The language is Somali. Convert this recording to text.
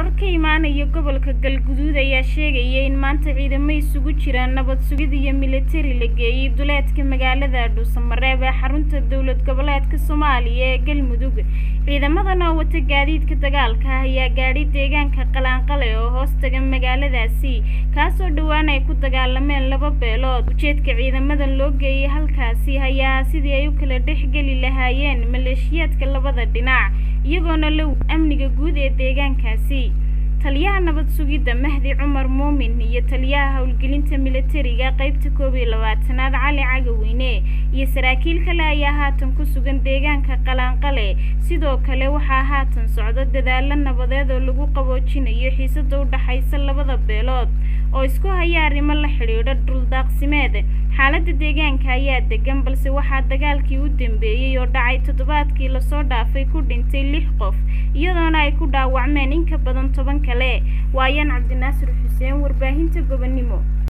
warar ka imaanaya gobolka galguduud ayaa sheegaya in maanta ciidamo isugu jira nabad sugid iyo militari la geeyey duleedka magaalada dhuusamareeb ee xarunta dowlad goboleedka soomaaliya ee galmudug ciidamadan oo wata gaadiidka dagaalka ah ayaa gaadhay deegaanka qalaanqale oo hoos taga magaaladaasi kaasoo dhowaan ay ku dagaalameen laba beelood ujeedka ciidamadan loo geeyey halkaasi ayaa sidii ay u kala dhexgeli lahaayeen maleeshiyaadka labada dhinac iyagoona la amniga guud ee deegaankaasi taliyaha nabad sugidda mahdi cumar muumin iyo taliyaha howlgelinta militariga qaybta koob iyo labaatanaad cali cagaweyne iyo saraakiil kale ayaa haatan ku sugan deegaanka qalaanqale sidoo kale waxaa haatan socda dadaalo nabadeed oo lagu qaboojinayo xiisada u dhaxaysa labada beelood oo isku haya arrimo la xidhiidha dhuldaaqsimeed xaaladda deegaanka ayaa degan balse waxaa dagaalkii u dambeeyey oo dhacay toddobaadkii lasoo dhaafay ku dhintay lix qof iyadoona ay ku dhaawacmeen in ka badan toban kale waayaan cabdinaasir xuseen warbaahinta gobonnimo